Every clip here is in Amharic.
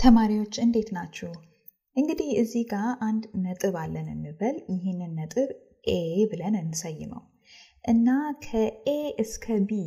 ተማሪዎች እንዴት ናችሁ? እንግዲህ እዚህ ጋር አንድ ነጥብ አለን እንበል። ይህንን ነጥብ ኤ ብለን እንሰይመው እና ከኤ እስከ ቢ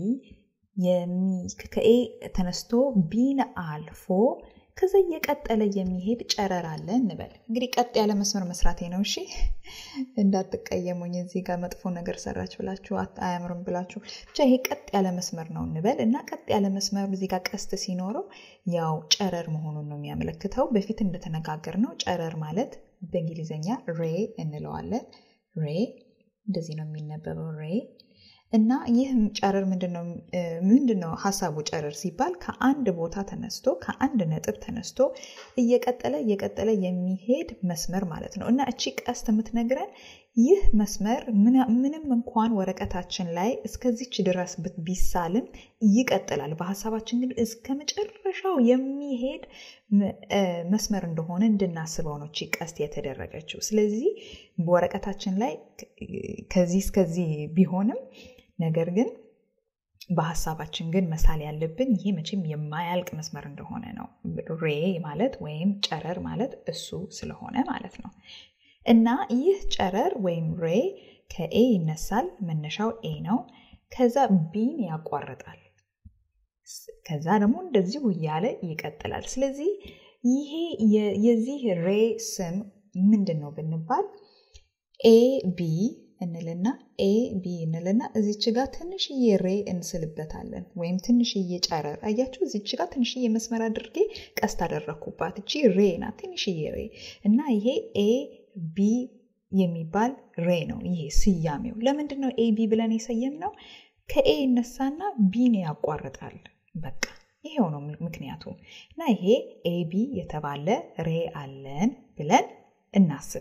ከኤ ተነስቶ ቢን አልፎ ከዛ እየቀጠለ የሚሄድ ጨረር አለ እንበል። እንግዲህ ቀጥ ያለ መስመር መስራቴ ነው። እሺ እንዳትቀየሙኝ። እዚህ ጋር መጥፎ ነገር ሰራች ብላችሁ አያምርም ብላችሁ ብቻ ይሄ ቀጥ ያለ መስመር ነው እንበል እና ቀጥ ያለ መስመር እዚህ ጋር ቀስት ሲኖረው ያው ጨረር መሆኑን ነው የሚያመለክተው። በፊት እንደተነጋገር ነው ጨረር ማለት በእንግሊዝኛ ሬ እንለዋለን። ሬ እንደዚህ ነው የሚነበበው ሬ እና ይህ ጨረር ምንድን ነው ሀሳቡ? ጨረር ሲባል ከአንድ ቦታ ተነስቶ ከአንድ ነጥብ ተነስቶ እየቀጠለ እየቀጠለ የሚሄድ መስመር ማለት ነው። እና እቺ ቀስት የምትነግረን ይህ መስመር ምንም እንኳን ወረቀታችን ላይ እስከዚች ድረስ ቢሳልም ይቀጥላል። በሀሳባችን ግን እስከ መጨረሻው የሚሄድ መስመር እንደሆነ እንድናስበው ነው እቺ ቀስት የተደረገችው። ስለዚህ በወረቀታችን ላይ ከዚህ እስከዚህ ቢሆንም ነገር ግን በሀሳባችን ግን መሳል ያለብን ይሄ መቼም የማያልቅ መስመር እንደሆነ ነው። ሬ ማለት ወይም ጨረር ማለት እሱ ስለሆነ ማለት ነው። እና ይህ ጨረር ወይም ሬ ከኤ ይነሳል። መነሻው ኤ ነው። ከዛ ቢን ያቋርጣል። ከዛ ደግሞ እንደዚሁ እያለ ይቀጥላል። ስለዚህ ይሄ የዚህ ሬ ስም ምንድን ነው ብንባል ኤ ቢ እንልና ኤ ቢ እንልና እዚች ጋር ትንሽዬ ሬ እንስልበታለን፣ ወይም ትንሽዬ ጨረር። አያችሁ፣ እዚች ጋር ትንሽዬ መስመር አድርጌ ቀስት አደረግኩባት። እቺ ሬ ናት፣ ትንሽዬ ሬ እና ይሄ ኤ ቢ የሚባል ሬ ነው። ይሄ ስያሜው ለምንድን ነው ኤ ቢ ብለን የሰየም ነው? ከኤ ይነሳና ቢን ያቋርጣል። በቃ ይሄው ነው ምክንያቱ። እና ይሄ ኤ ቢ የተባለ ሬ አለን ብለን እናስብ።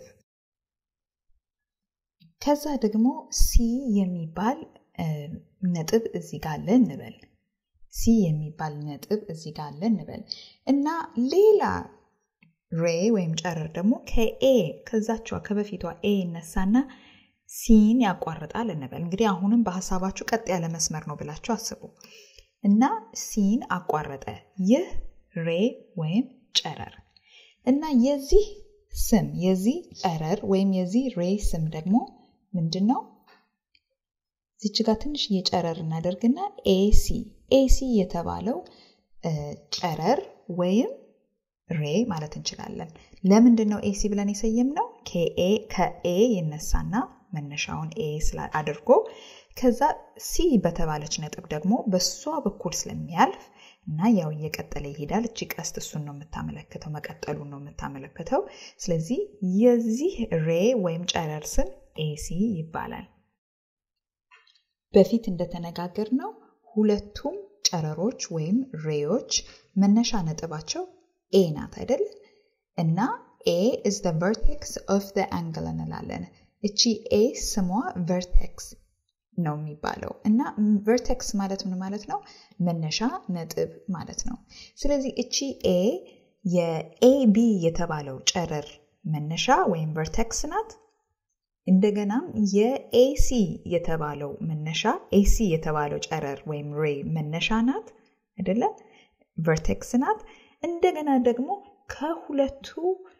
ከዛ ደግሞ ሲ የሚባል ነጥብ እዚህ ጋር አለ እንበል። ሲ የሚባል ነጥብ እዚህ ጋር አለ እንበል እና ሌላ ሬ ወይም ጨረር ደግሞ ከኤ ከዛችዋ ከበፊቷ ኤ ይነሳና ሲን ያቋርጣል እንበል። እንግዲህ አሁንም በሀሳባችሁ ቀጥ ያለ መስመር ነው ብላችሁ አስቡ እና ሲን አቋረጠ። ይህ ሬ ወይም ጨረር እና የዚህ ስም የዚህ ጨረር ወይም የዚህ ሬ ስም ደግሞ ምንድን ነው? እዚች ጋር ትንሽ የጨረር እናደርግና ኤሲ ኤሲ የተባለው ጨረር ወይም ሬ ማለት እንችላለን። ለምንድን ነው ኤሲ ብለን የሰየም ነው? ከኤ ይነሳና መነሻውን ኤ አድርጎ ከዛ ሲ በተባለች ነጥብ ደግሞ በሷ በኩል ስለሚያልፍ እና ያው እየቀጠለ ይሄዳል። እቺ ቀስት እሱን ነው የምታመለክተው፣ መቀጠሉን ነው የምታመለክተው። ስለዚህ የዚህ ሬ ወይም ጨረር ስም ኤሲ ይባላል። በፊት እንደተነጋገር ነው ሁለቱም ጨረሮች ወይም ሬዎች መነሻ ነጥባቸው ኤ ናት አይደል? እና ኤ ኢዝ ዘ ቨርቴክስ ኦፍ ዘ አንግል እንላለን። እቺ ኤ ስሟ ቨርቴክስ ነው የሚባለው እና ቨርቴክስ ማለት ምን ማለት ነው? መነሻ ነጥብ ማለት ነው። ስለዚህ እቺ ኤ የኤቢ የተባለው ጨረር መነሻ ወይም ቨርቴክስ ናት። እንደገናም የኤሲ የተባለው መነሻ ኤሲ የተባለው ጨረር ወይም ሬ መነሻ ናት አይደለ? ቨርቴክስ ናት። እንደገና ደግሞ ከሁለቱ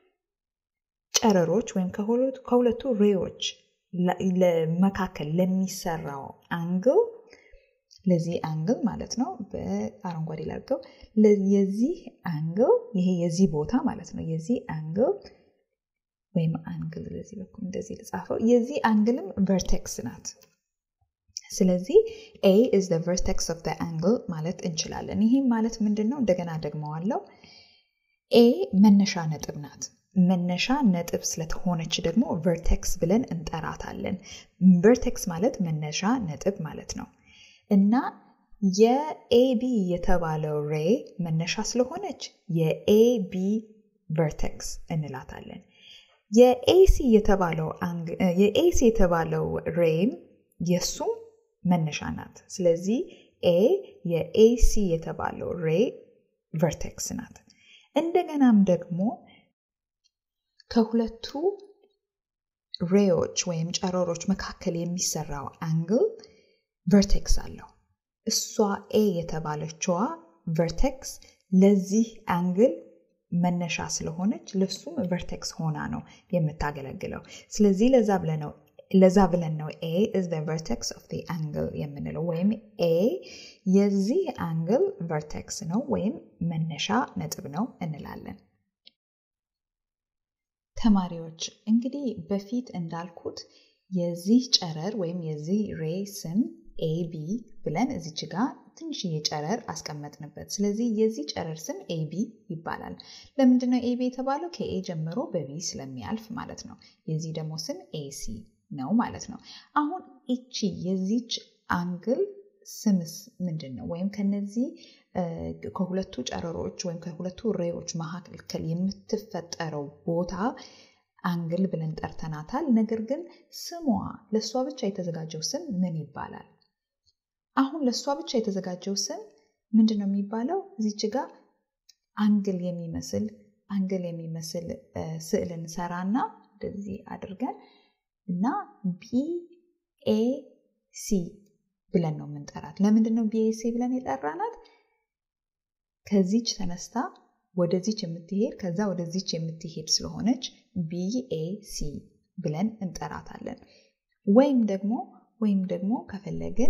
ጨረሮች ወይም ከሁለቱ ሬዎች መካከል ለሚሰራው አንግል ለዚህ አንግል ማለት ነው። በአረንጓዴ ላድርገው። የዚህ አንግል ይሄ የዚህ ቦታ ማለት ነው። የዚህ አንግል ወይም አንግል በዚህ በኩል እንደዚህ ልጻፈው። የዚህ አንግልም ቨርቴክስ ናት። ስለዚህ ኤ ኢዝ ዘ ቨርቴክስ ኦፍ ዘ አንግል ማለት እንችላለን። ይህም ማለት ምንድን ነው? እንደገና ደግመዋለው። ኤ መነሻ ነጥብ ናት። መነሻ ነጥብ ስለተሆነች ደግሞ ቨርቴክስ ብለን እንጠራታለን። ቨርቴክስ ማለት መነሻ ነጥብ ማለት ነው እና የኤቢ የተባለው ሬ መነሻ ስለሆነች የኤቢ ቨርቴክስ እንላታለን። የኤሲ የተባለው የኤሲ የተባለው ሬም የእሱም መነሻ ናት። ስለዚህ ኤ የኤሲ የተባለው ሬ ቨርቴክስ ናት። እንደገናም ደግሞ ከሁለቱ ሬዎች ወይም ጨረሮች መካከል የሚሰራው አንግል ቨርቴክስ አለው። እሷ ኤ የተባለችዋ ቨርቴክስ ለዚህ አንግል መነሻ ስለሆነች ለሱም ቨርቴክስ ሆና ነው የምታገለግለው። ስለዚህ ለዛ ብለን ነው ለዛ ብለን ነው ኤ ኢዝ ዘ ቨርቴክስ ኦፍ ዘ አንግል የምንለው ወይም ኤ የዚህ አንግል ቨርቴክስ ነው ወይም መነሻ ነጥብ ነው እንላለን። ተማሪዎች እንግዲህ በፊት እንዳልኩት የዚህ ጨረር ወይም የዚህ ሬ ስም ኤቢ ብለን እዚች ጋር ትንሽዬ ጨረር አስቀመጥንበት። ስለዚህ የዚህ ጨረር ስም ኤቢ ይባላል። ለምንድነው ኤቢ የተባለው? ከኤ ጀምሮ በቢ ስለሚያልፍ ማለት ነው። የዚህ ደግሞ ስም ኤሲ ነው ማለት ነው። አሁን እቺ የዚች አንግል ስምስ ምንድን ነው? ወይም ከነዚህ ከሁለቱ ጨረሮች ወይም ከሁለቱ ሬዎች መካከል የምትፈጠረው ቦታ አንግል ብለን ጠርተናታል። ነገር ግን ስሟ ለእሷ ብቻ የተዘጋጀው ስም ምን ይባላል? አሁን ለእሷ ብቻ የተዘጋጀው ስም ምንድን ነው የሚባለው? እዚች ጋር አንግል የሚመስል አንግል የሚመስል ስዕል እንሰራና እንደዚህ አድርገን እና ቢኤሲ ብለን ነው የምንጠራት። ለምንድን ነው ቢኤሲ ብለን የጠራናት? ከዚች ተነስታ ወደዚች የምትሄድ ከዛ ወደዚች የምትሄድ ስለሆነች ቢኤሲ ብለን እንጠራታለን። ወይም ደግሞ ወይም ደግሞ ከፈለግን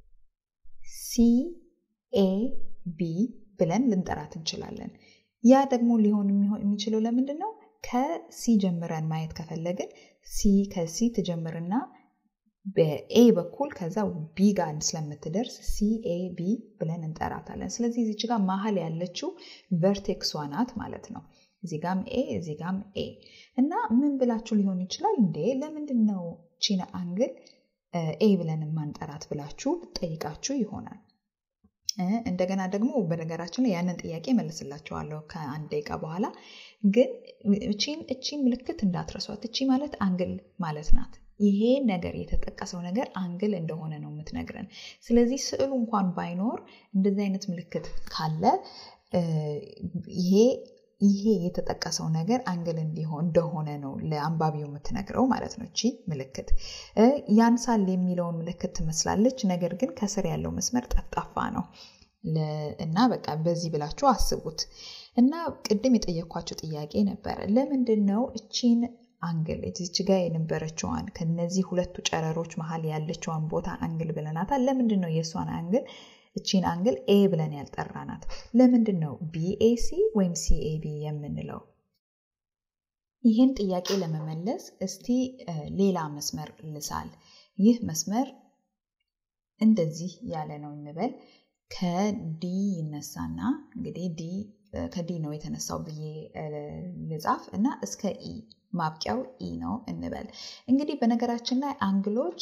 ሲኤቢ ብለን ልንጠራት እንችላለን። ያ ደግሞ ሊሆን የሚችለው ለምንድን ነው? ከሲ ጀምረን ማየት ከፈለግን ሲ ከሲ ትጀምርና በኤ በኩል ከዛ ቢ ጋር ስለምትደርስ ሲኤቢ ብለን እንጠራታለን። ስለዚህ እዚች ጋር መሀል ያለችው ቨርቴክሷ ናት ማለት ነው። እዚህ ጋም ኤ እዚህ ጋም ኤ እና ምን ብላችሁ ሊሆን ይችላል እንዴ ለምንድን ነው ቺን አንግል ኤ ብለን ማንጠራት ብላችሁ ጠይቃችሁ ይሆናል። እንደገና ደግሞ በነገራችን ላይ ያንን ጥያቄ መልስላችኋለሁ ከአንድ ደቂቃ በኋላ። ግን እቺን እቺን ምልክት እንዳትረሷት። እቺ ማለት አንግል ማለት ናት። ይሄ ነገር የተጠቀሰው ነገር አንግል እንደሆነ ነው የምትነግረን። ስለዚህ ስዕሉ እንኳን ባይኖር እንደዚህ አይነት ምልክት ካለ ይሄ ይሄ የተጠቀሰው ነገር አንግል እንዲሆን እንደሆነ ነው ለአንባቢው የምትነግረው ማለት ነው። እቺ ምልክት ያንሳል የሚለውን ምልክት ትመስላለች፣ ነገር ግን ከስር ያለው መስመር ጠፍጣፋ ነው እና በቃ በዚህ ብላችሁ አስቡት። እና ቅድም የጠየኳቸው ጥያቄ ነበረ። ለምንድን ነው እቺን አንግል እዚች ጋ የነበረችዋን ከነዚህ ሁለቱ ጨረሮች መሀል ያለችዋን ቦታ አንግል ብለናታል። ለምንድን ነው የእሷን አንግል እቺን አንግል ኤ ብለን ያልጠራናት? ለምንድን ነው ቢኤሲ ወይም ሲኤቢ የምንለው? ይህን ጥያቄ ለመመለስ እስቲ ሌላ መስመር ልሳል። ይህ መስመር እንደዚህ ያለ ነው እንበል። ከዲ ይነሳና እንግዲህ ዲ ከዲ ነው የተነሳው ብዬ ልጻፍ እና እስከ ኢ ማብቂያው ኢ ነው እንበል። እንግዲህ በነገራችን ላይ አንግሎች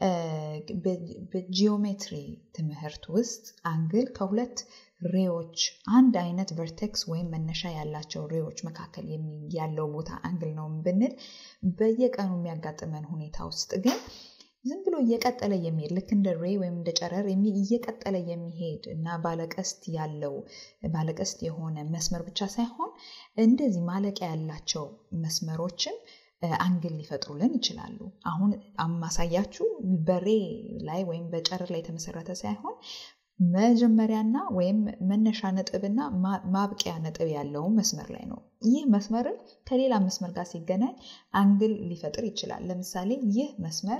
በጂኦሜትሪ ትምህርት ውስጥ አንግል ከሁለት ሬዎች አንድ አይነት ቨርቴክስ ወይም መነሻ ያላቸው ሬዎች መካከል ያለው ቦታ አንግል ነው ብንል በየቀኑ የሚያጋጥመን ሁኔታ ውስጥ ግን ዝም ብሎ እየቀጠለ የሚሄድ ልክ እንደ ሬ ወይም እንደ ጨረር እየቀጠለ የሚሄድ እና ባለቀስት ያለው ባለቀስት የሆነ መስመር ብቻ ሳይሆን እንደዚህ ማለቂያ ያላቸው መስመሮችም አንግል ሊፈጥሩልን ይችላሉ። አሁን አማሳያችሁ በሬ ላይ ወይም በጨረር ላይ የተመሰረተ ሳይሆን መጀመሪያና ወይም መነሻ ነጥብና ማብቂያ ነጥብ ያለው መስመር ላይ ነው። ይህ መስመርን ከሌላ መስመር ጋር ሲገናኝ አንግል ሊፈጥር ይችላል። ለምሳሌ ይህ መስመር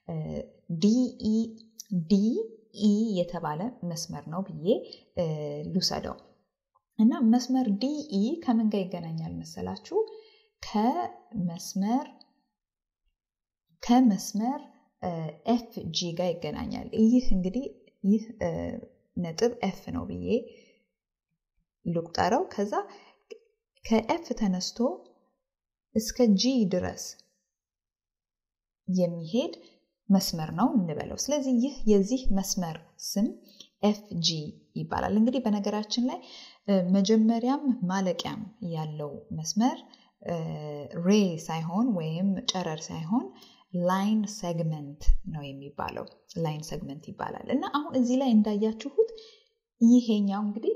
ዲኢ የተባለ መስመር ነው ብዬ ልውሰደው እና መስመር ዲኢ ከምን ጋር ይገናኛል መሰላችሁ? ከመስመር ከመስመር ኤፍ ጂ ጋር ይገናኛል። ይህ እንግዲህ ይህ ነጥብ ኤፍ ነው ብዬ ልቁጠረው። ከዛ ከኤፍ ተነስቶ እስከ ጂ ድረስ የሚሄድ መስመር ነው እንበለው። ስለዚህ ይህ የዚህ መስመር ስም ኤፍ ጂ ይባላል። እንግዲህ በነገራችን ላይ መጀመሪያም ማለቂያም ያለው መስመር ሬ ሳይሆን ወይም ጨረር ሳይሆን ላይን ሴግመንት ነው የሚባለው። ላይን ሴግመንት ይባላል እና አሁን እዚህ ላይ እንዳያችሁት ይሄኛው እንግዲህ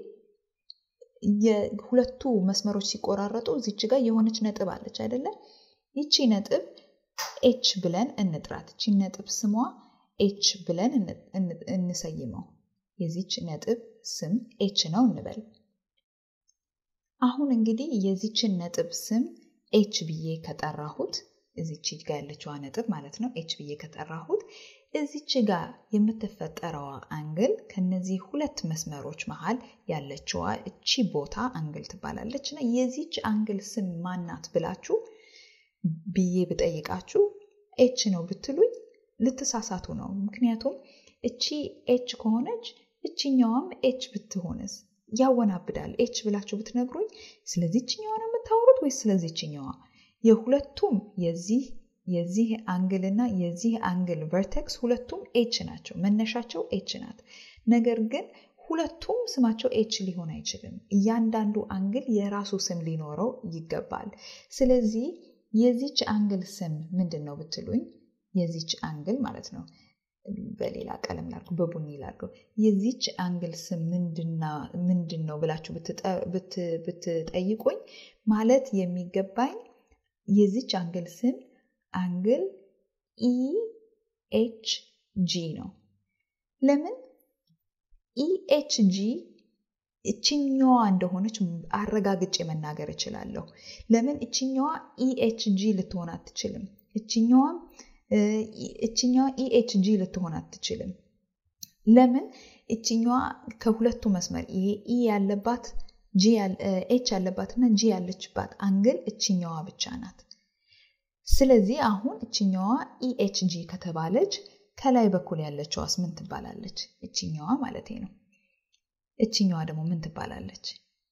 የሁለቱ መስመሮች ሲቆራረጡ እዚች ጋር የሆነች ነጥብ አለች አይደለም? ይቺ ነጥብ ኤች ብለን እንጥራት። ይቺ ነጥብ ስሟ ኤች ብለን እንሰይመው። የዚች ነጥብ ስም ኤች ነው እንበል። አሁን እንግዲህ የዚችን ነጥብ ስም ኤች ብዬ ከጠራሁት እዚች ጋር ያለችዋ ነጥብ ማለት ነው። ኤች ብዬ ከጠራሁት እዚች ጋር የምትፈጠረዋ አንግል ከነዚህ ሁለት መስመሮች መሀል ያለችዋ እቺ ቦታ አንግል ትባላለች እና የዚች አንግል ስም ማናት ብላችሁ ብዬ ብጠይቃችሁ ኤች ነው ብትሉኝ ልትሳሳቱ ነው። ምክንያቱም እቺ ኤች ከሆነች እችኛዋም ኤች ብትሆንስ ያወናብዳል። ኤች ብላችሁ ብትነግሩኝ ስለዚህ እችኛዋ ነው የምታወሩት ወይስ ስለዚህ እችኛዋ? የሁለቱም የዚህ የዚህ አንግል እና የዚህ አንግል ቨርቴክስ ሁለቱም ኤች ናቸው። መነሻቸው ኤች ናት። ነገር ግን ሁለቱም ስማቸው ኤች ሊሆን አይችልም። እያንዳንዱ አንግል የራሱ ስም ሊኖረው ይገባል። ስለዚህ የዚች አንግል ስም ምንድን ነው ብትሉኝ የዚች አንግል ማለት ነው በሌላ ቀለም ላድርገው፣ በቡኒ ላድርገው። የዚች አንግል ስም ምንድን ነው ብላችሁ ብትጠይቁኝ ማለት የሚገባኝ የዚች አንግል ስም አንግል ኢ ኤች ጂ ነው። ለምን ኢ ኤች ጂ እችኛዋ እንደሆነች አረጋግጬ መናገር እችላለሁ። ለምን እችኛዋ ኢ ኤች ጂ ልትሆን አትችልም። እችኛዋም እችኛዋ ኢኤችጂ ልትሆን አትችልም። ለምን? እችኛዋ ከሁለቱ መስመር ይሄ ኢ ያለባት ኤች ያለባት እና ጂ ያለችባት አንግል እችኛዋ ብቻ ናት። ስለዚህ አሁን እችኛዋ ኢኤችጂ ከተባለች ከላይ በኩል ያለችዋስ ምን ትባላለች? እችኛዋ ማለት ነው። እችኛዋ ደግሞ ምን ትባላለች?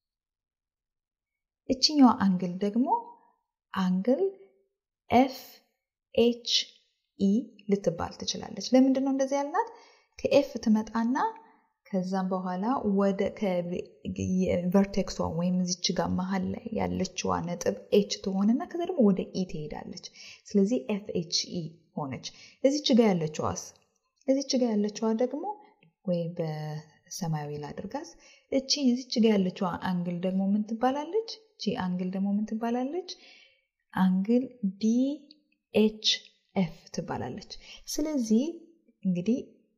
እችኛዋ አንግል ደግሞ አንግል ኤፍ ኤች ኢ ልትባል ትችላለች። ለምንድን ነው እንደዚህ ያልናት? ከኤፍ ትመጣና ከዛም በኋላ ወደ ቨርቴክሷ ወይም እዚች ጋር መሀል ላይ ያለችዋ ነጥብ ኤች ትሆንና ከዛ ደግሞ ወደ ኢ ትሄዳለች። ስለዚህ ኤፍ ኤች ኢ ሆነች። እዚች ጋር ያለችዋስ? እዚች ጋር ያለችዋ ደግሞ ወይ በሰማያዊ ላድርጋስ። እቺ እዚች ጋር ያለችዋ አንግል ደግሞ ምን ትባላለች? እቺ አንግል ደግሞ ምን ትባላለች? አንግል ዲ ኤች ኤፍ ትባላለች። ስለዚህ እንግዲህ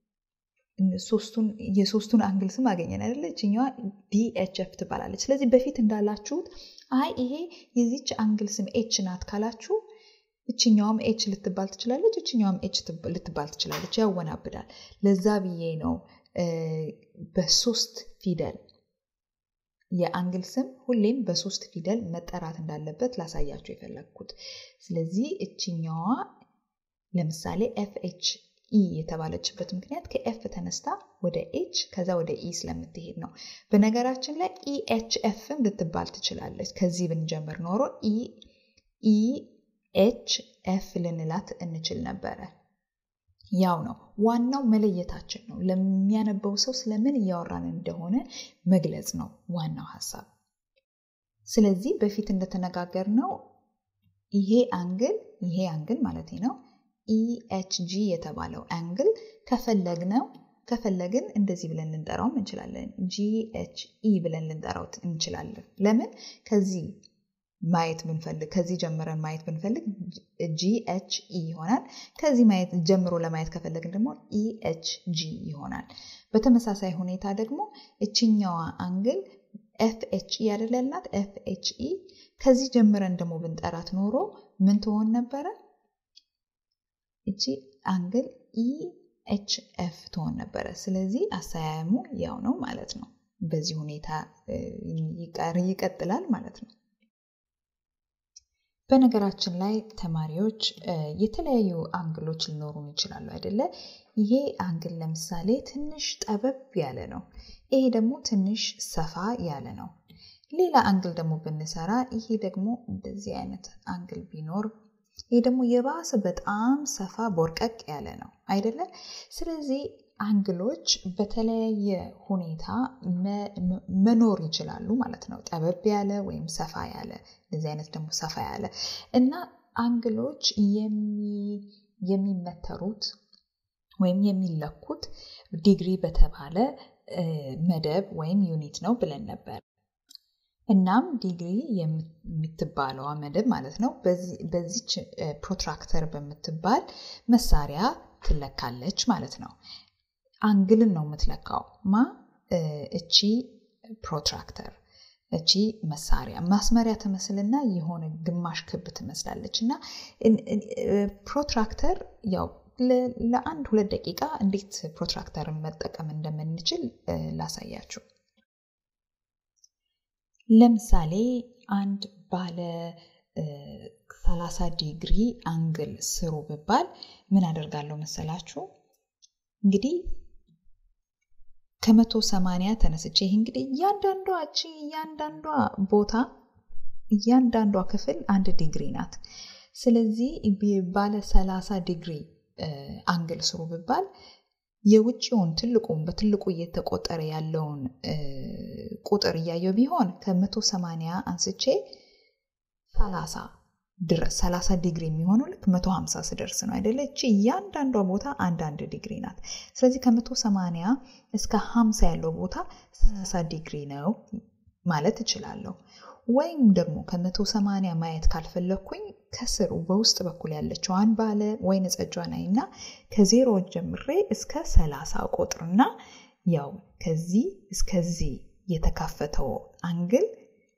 የሶስቱን አንግል ስም አገኘን አይደለ? እችኛዋ ዲኤችኤፍ ትባላለች። ስለዚህ በፊት እንዳላችሁት አይ ይሄ የዚች አንግል ስም ኤች ናት ካላችሁ እችኛዋም ኤች ልትባል ትችላለች፣ እችኛዋም ኤች ልትባል ትችላለች። ያወናብዳል። ለዛ ብዬ ነው በሶስት ፊደል የአንግል ስም ሁሌም በሶስት ፊደል መጠራት እንዳለበት ላሳያችሁ የፈለግኩት። ስለዚህ እችኛዋ ለምሳሌ ኤፍ ኤች ኢ የተባለችበት ምክንያት ከኤፍ ተነስታ ወደ ኤች ከዛ ወደ ኢ ስለምትሄድ ነው። በነገራችን ላይ ኢ ኤች ኤፍም ልትባል ትችላለች። ከዚህ ብንጀምር ኖሮ ኢ ኤች ኤፍ ልንላት እንችል ነበረ። ያው ነው። ዋናው መለየታችን ነው። ለሚያነበው ሰው ስለምን እያወራን እንደሆነ መግለጽ ነው ዋናው ሀሳብ። ስለዚህ በፊት እንደተነጋገር ነው ይሄ አንግል ይሄ አንግል ማለት ነው ኢኤችጂ የተባለው አንግል ከፈለግነው ከፈለግን እንደዚህ ብለን ልንጠራውም እንችላለን። ጂኤችኢ ብለን ልንጠራው እንችላለን። ለምን ከዚህ ማየት ብንፈልግ ከዚህ ጀምረን ማየት ብንፈልግ ጂኤችኢ ይሆናል። ከዚህ ማየት ጀምሮ ለማየት ከፈለግን ደግሞ ኢኤችጂ ይሆናል። በተመሳሳይ ሁኔታ ደግሞ እችኛዋ አንግል ኤፍኤችኢ ያደለላት ኤፍኤችኢ ከዚህ ጀምረን ደግሞ ብንጠራት ኖሮ ምን ትሆን ነበረ? እቺ አንግል ኢኤችኤፍ ትሆን ነበረ። ስለዚህ አሰያየሙ ያው ነው ማለት ነው። በዚህ ሁኔታ ይቀጥላል ማለት ነው። በነገራችን ላይ ተማሪዎች የተለያዩ አንግሎች ሊኖሩን ይችላሉ አይደለ? ይሄ አንግል ለምሳሌ ትንሽ ጠበብ ያለ ነው። ይሄ ደግሞ ትንሽ ሰፋ ያለ ነው። ሌላ አንግል ደግሞ ብንሰራ ይሄ ደግሞ እንደዚህ አይነት አንግል ቢኖር ይሄ ደግሞ የባሰ በጣም ሰፋ ቦርቀቅ ያለ ነው አይደለ? ስለዚህ አንግሎች በተለያየ ሁኔታ መኖር ይችላሉ ማለት ነው። ጠበብ ያለ ወይም ሰፋ ያለ፣ እንደዚህ አይነት ደግሞ ሰፋ ያለ እና አንግሎች የሚመተሩት ወይም የሚለኩት ዲግሪ በተባለ መደብ ወይም ዩኒት ነው ብለን ነበር። እናም ዲግሪ የምትባለዋ መደብ ማለት ነው በዚች ፕሮትራክተር በምትባል መሳሪያ ትለካለች ማለት ነው። አንግልን ነው የምትለካው ማ እቺ ፕሮትራክተር። እቺ መሳሪያ ማስመሪያ ትመስልና የሆነ ግማሽ ክብ ትመስላለች እና ፕሮትራክተር ያው ለአንድ ሁለት ደቂቃ እንዴት ፕሮትራክተርን መጠቀም እንደምንችል ላሳያችሁ። ለምሳሌ አንድ ባለ 30 ዲግሪ አንግል ስሩ ብባል ምን አደርጋለሁ መሰላችሁ? እንግዲህ ከመቶ ሰማንያ ተነስቼ ይህ እንግዲህ እያንዳንዷ እቺ እያንዳንዷ ቦታ እያንዳንዷ ክፍል አንድ ዲግሪ ናት። ስለዚህ ባለ 30 ዲግሪ አንግል ስሩ ብባል የውጭውን ትልቁን በትልቁ እየተቆጠረ ያለውን ቁጥር እያየው ቢሆን ከመቶ ሰማንያ አንስቼ 30 ድረስ 30 ዲግሪ የሚሆነው ልክ 150 ስደርስ ነው አይደለ? እቺ እያንዳንዷ ቦታ አንዳንድ ዲግሪ ናት። ስለዚህ ከ180 እስከ 50 ያለው ቦታ 30 ዲግሪ ነው ማለት እችላለሁ። ወይም ደግሞ ከ180 ማየት ካልፈለግኩኝ ከስሩ በውስጥ በኩል ያለችዋን ባለ ወይን ጠጇ ናይ እና ከዜሮ ጀምሬ እስከ 30 ቁጥርና ያው ከዚህ እስከዚህ የተካፈተው አንግል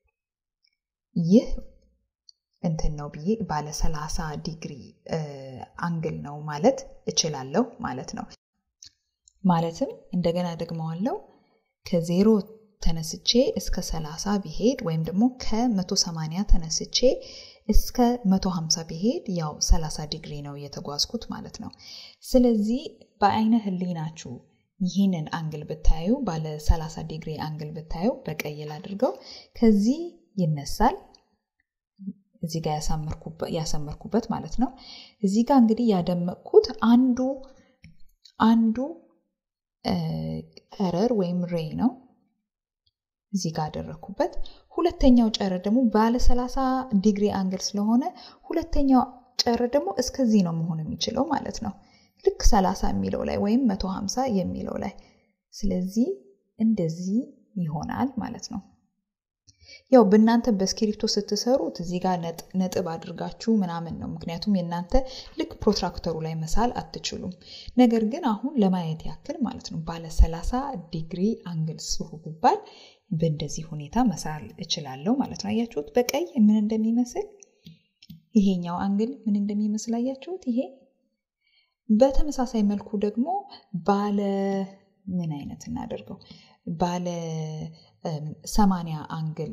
ይህ እንትን ነው ብዬ ባለ 30 ዲግሪ አንግል ነው ማለት እችላለሁ ማለት ነው። ማለትም እንደገና ደግመዋለው ከዜሮ ተነስቼ እስከ 30 ቢሄድ ወይም ደግሞ ከ180 ተነስቼ እስከ 150 ቢሄድ ያው 30 ዲግሪ ነው የተጓዝኩት ማለት ነው። ስለዚህ በአይነ ህሊናችሁ ይህንን አንግል ብታዩ ባለ 30 ዲግሪ አንግል ብታዩ በቀይ ላድርገው ከዚህ ይነሳል እዚህ ጋር ያሰመርኩበት ማለት ነው። እዚህ ጋር እንግዲህ ያደመቅኩት አንዱ አንዱ ጨረር ወይም ሬ ነው። እዚህ ጋር አደረግኩበት። ሁለተኛው ጨረር ደግሞ ባለ 30 ዲግሪ አንግል ስለሆነ ሁለተኛው ጨረር ደግሞ እስከዚህ ነው መሆን የሚችለው ማለት ነው። ልክ 30 የሚለው ላይ ወይም 150 የሚለው ላይ ስለዚህ እንደዚህ ይሆናል ማለት ነው። ያው በእናንተ በስክሪፕቶ ስትሰሩት እዚህ ጋር ነጥብ አድርጋችሁ ምናምን ነው። ምክንያቱም የእናንተ ልክ ፕሮትራክተሩ ላይ መሳል አትችሉም። ነገር ግን አሁን ለማየት ያክል ማለት ነው ባለ 30 ዲግሪ አንግል ስሩ ብባል በእንደዚህ ሁኔታ መሳል እችላለሁ ማለት ነው። አያችሁት በቀይ ምን እንደሚመስል ይሄኛው አንግል ምን እንደሚመስል አያችሁት። ይሄ በተመሳሳይ መልኩ ደግሞ ባለ ምን አይነት እናደርገው ባለ ሰማንያ አንግል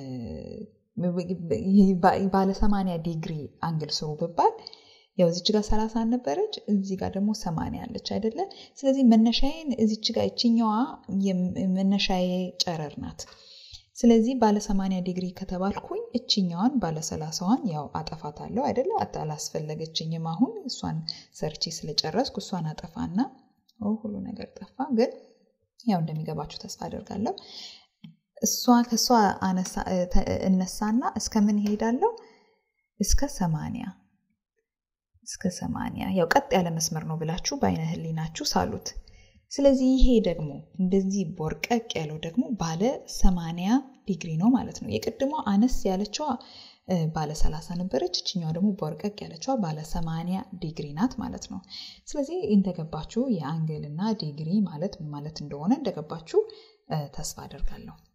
ባለ ሰማንያ ዲግሪ አንግል ስሩ ብባል ያው እዚች ጋር ሰላሳ ነበረች እዚህ ጋር ደግሞ ሰማንያ አለች አይደለ? ስለዚህ መነሻዬን እዚች ጋር እችኛዋ መነሻዬ ጨረር ናት። ስለዚህ ባለ ሰማንያ ዲግሪ ከተባልኩኝ እችኛዋን ባለ ሰላሳዋን ያው አጠፋታለሁ አይደለ? አላስፈለገችኝም። አሁን እሷን ሰርቼ ስለጨረስኩ እሷን አጠፋና ሁሉ ነገር ጠፋ። ግን ያው እንደሚገባችሁ ተስፋ አደርጋለሁ። እሷ ከእሷ እነሳና እስከ ምን ይሄዳለሁ? እስከ ሰማንያ እስከ ሰማንያ ያው ቀጥ ያለ መስመር ነው ብላችሁ በአይነ ህሊናችሁ ሳሉት። ስለዚህ ይሄ ደግሞ እንደዚህ ቦርቀቅ ያለው ደግሞ ባለ ሰማንያ ዲግሪ ነው ማለት ነው። የቅድሟ አነስ ያለችዋ ባለ ሰላሳ ነበረች። እችኛዋ ደግሞ ቦርቀቅ ያለችዋ ባለ ሰማንያ ዲግሪ ናት ማለት ነው። ስለዚህ እንደገባችሁ የአንግል እና ዲግሪ ማለት ምን ማለት እንደሆነ እንደገባችሁ ተስፋ አደርጋለሁ።